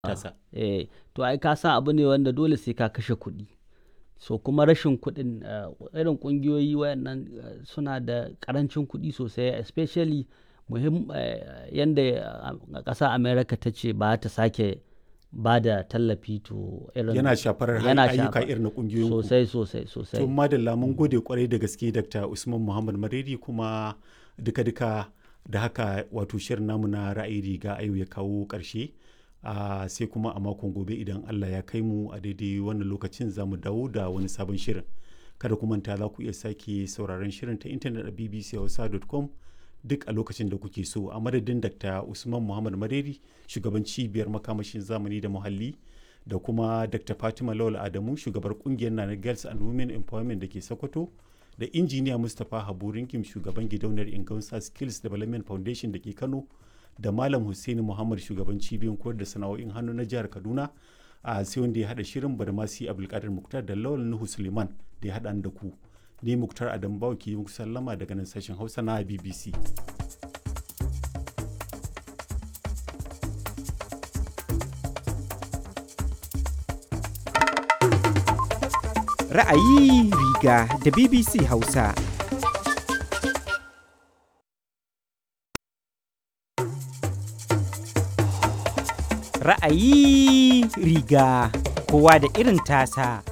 tasa. Eh, to ai ka san abu ne wanda dole sai ka kashe kuɗi. So kuma rashin kuɗin uh, irin ƙungiyoyi wayannan uh, suna da ƙarancin kuɗi sosai especially muhim uh, yanda uh, ƙasa America ta ce ba ta sake ba da tallafi to irin Yana shafar yana ayyuka shafa- irin na ƙungiyoyin ku. sosai sosai sosai. To madalla mun gode kwarai da gaske Dr. Usman Muhammad Mariri kuma duka-duka da haka wato shirin namu na ra'ayi riga a yau ya kawo ƙarshe. Ah, sai kuma a makon gobe idan Allah ya kai mu a daidai wannan lokacin za mu dawo da wani sabon shirin. Kada ku manta za ku iya sake sauraron shirin ta intanet a bbchausa.com duk a lokacin da kuke so a madadin Dr. Usman Muhammad Mariri shugaban cibiyar makamashin zamani da muhalli da kuma Dr. Fatima Lawal Adamu shugabar kungiyar Nana Girls and Women Empowerment da ke Sokoto da injiniya Mustapha Habu Rinkim shugaban gidauniyar Ingansa Skills Development Foundation da ke Kano da Malam Hussaini Muhammad shugaban cibiyar koyar da sana'o'in hannu na jihar Kaduna a sai wanda ya hada shirin Badamasi Abdulkadir Muktar da Lawal Nuhu Suleiman da ya hada da ku. Ni Muktar Adam Bawo ke yi muku sallama daga nan sashen Hausa na BBC. Ra'ayi riga da BBC Hausa. Ra'ayi riga kowa da irin tasa.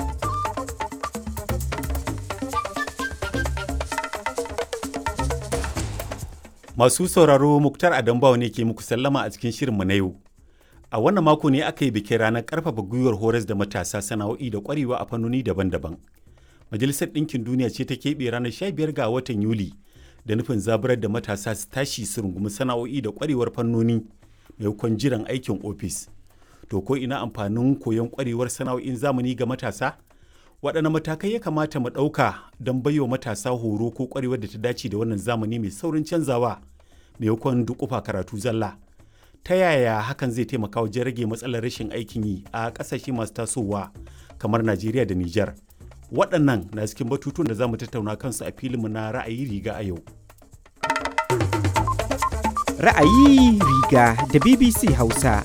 Masu sauraro Muktar Adam Bawo ne ke muku sallama a cikin shirinmu na yau. A wannan mako ne aka yi bikin ranar ƙarfafa gwiwar horas da matasa sana'o'i da ƙwarewa a fannoni daban-daban. Majalisar Ɗinkin Duniya ce ta keɓe ranar 15 ga watan Yuli da nufin zaburar da matasa su tashi su rungumi sana'o'i da ƙwarewar fannoni maimakon jiran aikin ofis. To ko ina amfanin koyon ƙwarewar sana'o'in zamani ga matasa? Waɗanne matakai ya kamata mu ɗauka don baiwa matasa horo ko ƙwarewar da ta dace da wannan zamani mai saurin canzawa maimakon duƙufa karatu zalla? ta yaya hakan zai taimaka wajen rage matsalar rashin aikin yi a ƙasashe masu tasowa kamar Najeriya da Nijar. Waɗannan na cikin batutuwan da za mu tattauna kansu a filinmu na ra'ayi riga a yau. Ra'ayi riga da BBC Hausa.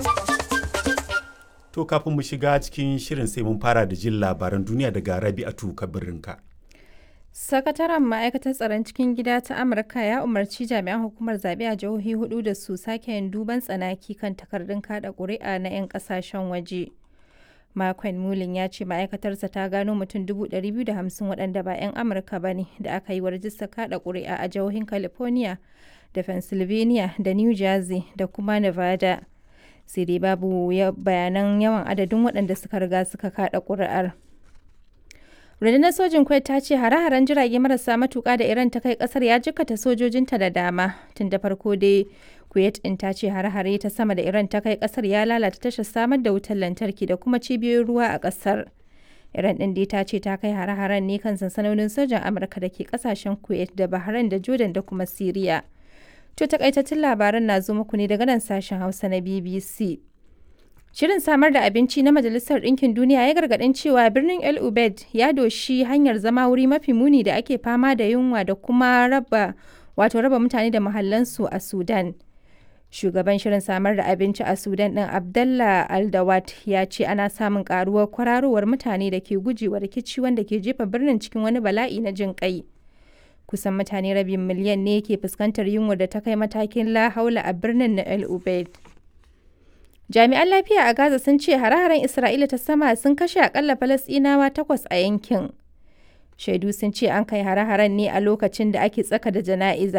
To kafin mu shiga cikin shirin sai mun fara da jin labaran duniya daga Rabi'atu Kabirinka. Sakataren ma'aikatar tsaron cikin gida ta Amurka ya umarci jami'an hukumar zaɓe a jihohi hudu da su sake yin duban tsanaki kan takardun kada ƙuri'a na 'yan ƙasashen waje. Makon Mulin ya ce ma'aikatarsa ta gano mutum 250 waɗanda ba 'yan Amurka ba ne da aka yi wa rajistar kada ƙuri'a a jihohin California da Pennsylvania da New Jersey da kuma Nevada. Sai dai babu bayanan yawan adadin waɗanda suka riga suka kada ƙuri'ar. rundunar sojin kuwait ta ce hare-haren jirage marasa matuka da iran ta kai kasar ya jikkata sojojinta da dama tun da farko dai kuwait din ta ce hare-hare ta sama da iran ta kai kasar ya lalata tashar samar da wutar lantarki da kuma cibiyoyin ruwa a kasar iran din dai ta ce ta kai hare-haren ne kan sansanonin sojan amurka da ke kasashen kuwait da bahrain da jordan da kuma syria to takaitattun labaran na zo muku ne daga nan sashen hausa na bbc Shirin samar da abinci na Majalisar Ɗinkin Duniya ya gargaɗin cewa birnin El Ubaid ya doshi hanyar zama wuri mafi muni da ake fama da yunwa da kuma raba wato raba mutane da mahallansu a Sudan. Shugaban shirin samar da abinci a Sudan ɗin Abdallah Aldawat ya ce ana samun ƙaruwar kwararowar mutane da ke gujewa rikici wanda ke jefa birnin cikin wani bala'i na jin ƙai. Kusan mutane rabin miliyan ne ke fuskantar yunwa da ta kai matakin la haula a birnin na El Ubaid. Jami'an lafiya a Gaza sun ce hare-haren Isra'ila ta sama sun kashe akalla Falasɗinawa takwas a yankin. Shaidu sun ce an kai hare-haren ne a lokacin da ake tsaka da jana'iza